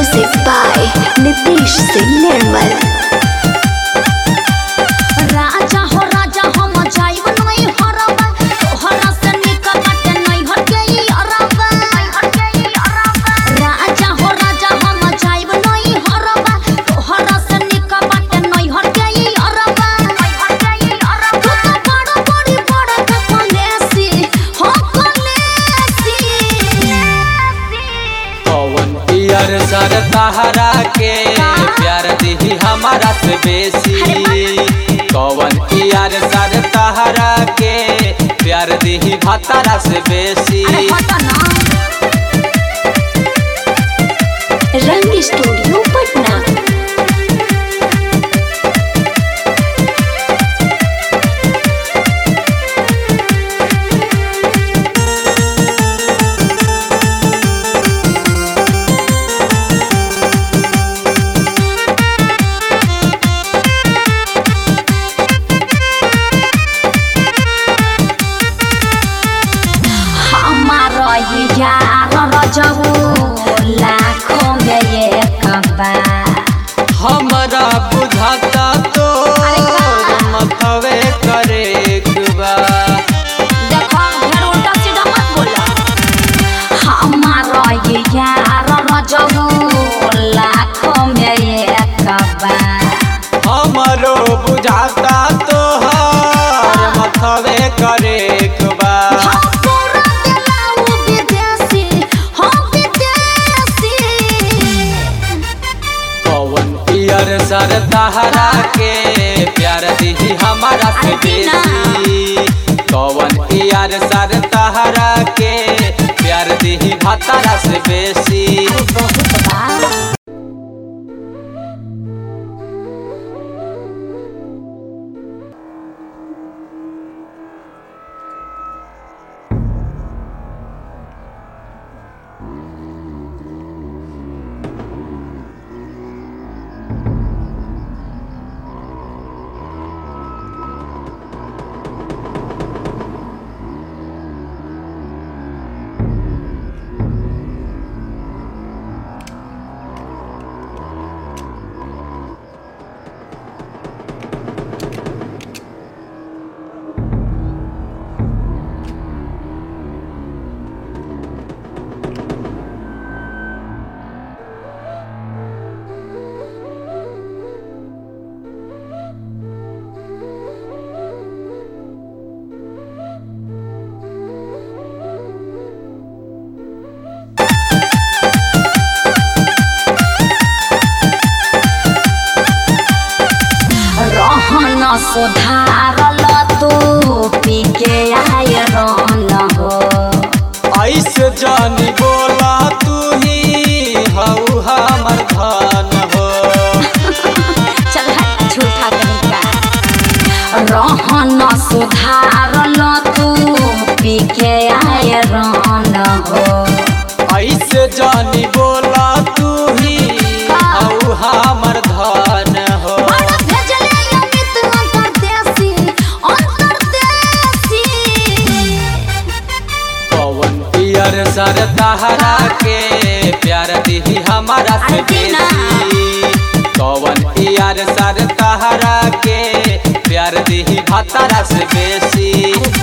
Music by Nitish Singh Nirmal. राजा हो राजा हम जाइब नहीं हरबा तोहरा से निकल बाटे नहीं हर के ई अरबा राजा हो राजा हम जाइब नहीं हरबा तोहरा से निकल बाटे नहीं हर के ई अरबा तू तो बड़ा बड़ी बड़ा कलेसी हो कलेसी पवन पियर सर तहरा के प्यार दिही हमारा से बेसी पवन पियर सर तहरा के प्यार दिही भतारा से बेसी अरे हटा ना Rang Studio Patna. हमारा ये यार रजबू लाखों में एक बार हमरा बुझाता तो मथवे करे बा देखो फिर उल्टा सीधा मत बोला हमारा ये यार रजबू लाखों में एक बार हमरो बुझाता तो मथवे करे बा हम पूरा दिलाऊ विदेशी हम विदेशी पवन पियर सर तहरा के प्यार दिही हमारा से अरे बिना। बेसी पवन पियर सर तहरा के प्यार दिही भतारा से बेसी बहुत बा रहन सुधारल तू पी के आय रन हो ऐसे जानी बोला तू ही हऊ हमर धन हो चल हट झूठा तरीका रहन सुधारल तू पी के आय रन हो ऐसे जानी बोला तू ही हऊ हमर धन हो बड़ा भेजले अमित अंतरदेशी अंतरदेशी पवन पियर सर तहरा के प्यार दिही हमारा से अरे बिना। बेसी पवन पियर सर तहरा के प्यार दिही भतारा से बेसी